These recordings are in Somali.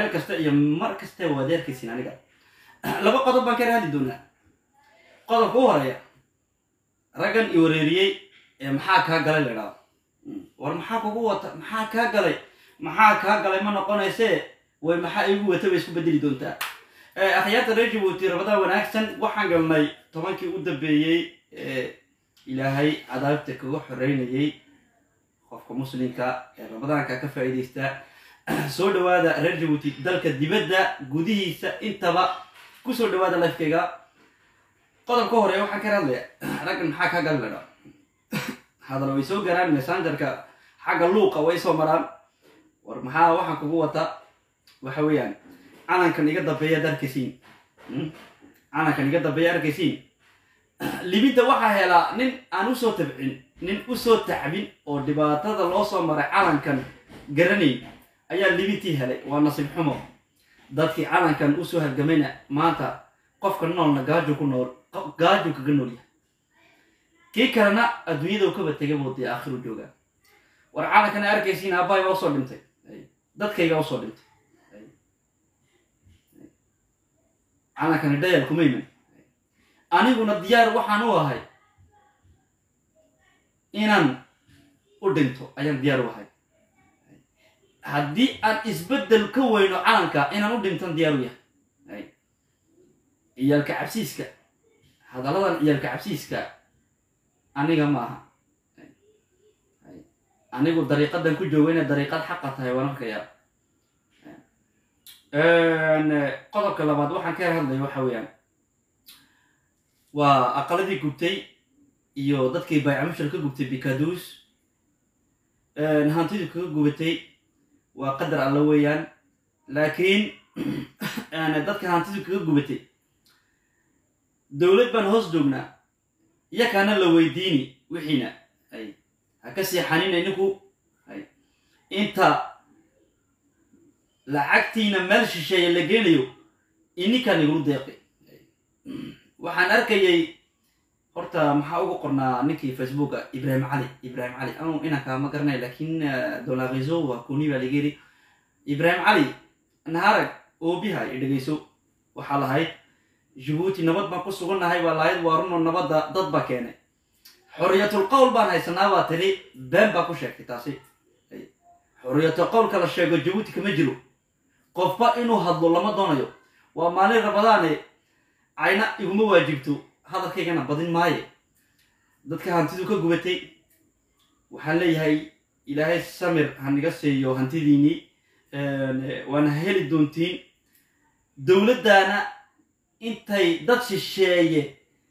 meel kasta iyo mar kasta waad arkaysiin aniga laba qodob baan ka raadi doonaa qodobka u horeeya raggan i wareeriyey ee maxaa kaa galay la idhaado war maxaa kugu wata maxaa kaa galay maxaa kaa galay ma noqonaysee way maxaa igu wata bay isku bedeli doontaa akhyaarta reer jabuuti rabadaan wanaagsan waxaan galnay tobankii u dambeeyey ee ilaahay cadaabta kaga xoreynayay qofka muslimka ee ramadaanka ka faa'iidaysta soo dhawaada reer jabuuti dalka dibadda gudihiisa intaba ku soo dhawaada lifekayga qodobka hore waxaan ka hadlaya raggan maxaa kaa gali ladha hadal way soo garaan messengerka xagga luuqa way soo maraan war maxaa waxaan kugu wata waxa weeyaan calankan iga dambeeya ad arkaysiin calankan iga dambeeya arkaysiin libidda waxaa helaa nin aan usoo tabcin nin usoo tacbin oo dhibaatada loo soo maray calankan garanayn ayaa libintii helay waa nasiib xumo dadkii calankan usoo halgamayna maanta qofka noolna gaajo ku nool gaajo kaga nool yahay kii kalena adduunyada kaba tegay buu dee aakhiru joogaa war calankan a arkaysiin aabbahay baa usoo dhintay dadkayga usoo dhintay calankani dhayal kuma iman aniguna diyaar waxaan u ahay inaan u dhinto ayaan diyaar u ahay haddii aan isbeddel ka weyno calanka inaan u dhintan diyaar u yahay ciyaalka cabsiiska hadalladan ciyaalka cabsiiska aniga ma aha anigu dariiqadan ku joogo inay dariiqad xaqa tahay waan arkayaa qodobka labaad waxaan ka hadlaya waxa weeyaan waa aqaladii gubtay iyo dadkii baycamushal ka gubtay bikaduus hantidii kaga gubatay waa qadar alla weeyaan laakiin dadka hantidii kaga gubatay dowlad baan hoos joognaa iyakaana la weydiini wixiina hay ha ka seexanina ninku hay inta lacagtiina meel shisheeye la geenayo ininkaan igulu deeqi waxaan arkayay horta maxaa ugu qornaa ninkii facebooka ibrahim cali ibrahim cali anu inanka ma garanay lakin dolarizo waa kuni baa laga yiri ibrahim cali naharag oobiha i dhegayso waxaa lahayd jabuuti nabad baan ku sugannahay baa lahayd waa runo nabadda dad baa keenay xoriyatul qowl baan haysanaa baa tiri been baa ku sheegtay taasi xoriyatul qowlka la sheego jabuuti kama jiro qofba inuu hadlo lama doonayo waa maalin rabadaane cayna iguma waajibto hadalkaygana badin maaye dadka hantidu ka gubatay waxaan leeyahay ilaahay samir haniga siiyo hantidiinii waana heli doontiin dowladdaana intay dad shisheeye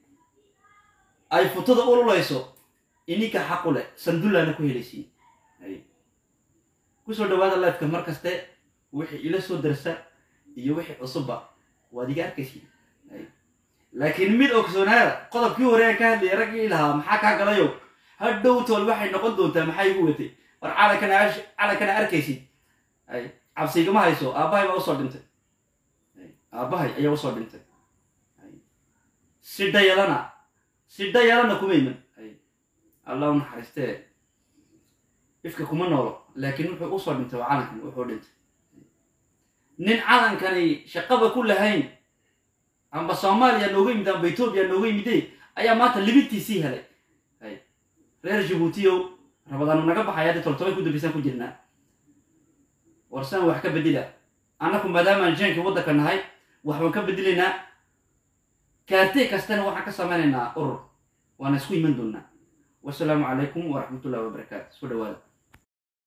ay futada ululayso ininka xaqu leh sandullaana ku helaysiin kusoo dhawaada lifeka mar kaste wixii ila soo darsa iyo wixii cusubba waad iga arkaysiin laakiin mid ogsoonaada qodobkii hore aan ka hadlayay raggii lahaa maxaa kaa galayo hadhow tool waxay noqon doontaa maxaa igu watay war calankana calankana arkaysid cabsigama hayso aabbahay baa usoo dhintay aabbahay ayaa usoo dhintay si dhayalana si dhayalana kuma iman allah u naxariistee ifka kuma noolo laakiin wuxuu usoo dhintay waa calankan wuxuu dhintay nin calankani shaqaba ku lahayn amba soomaaliya nooga yimid amba etoobiya nooga yimide ayaa maanta libintiisii helay reer jabuutiyow rabadaanu naga baxay hadda toltobay ku dambaysaan ku jirnaa warsaan wax ka bedela annaku maadaamaan jeenka waddanka nahay waxbaan ka bedelaynaa kaartee kastana waxaan ka samaynaynaa urur waana isku iman doonnaa wasalaamu calaykum waraxmatullahi wabarakaatu soo dhawaada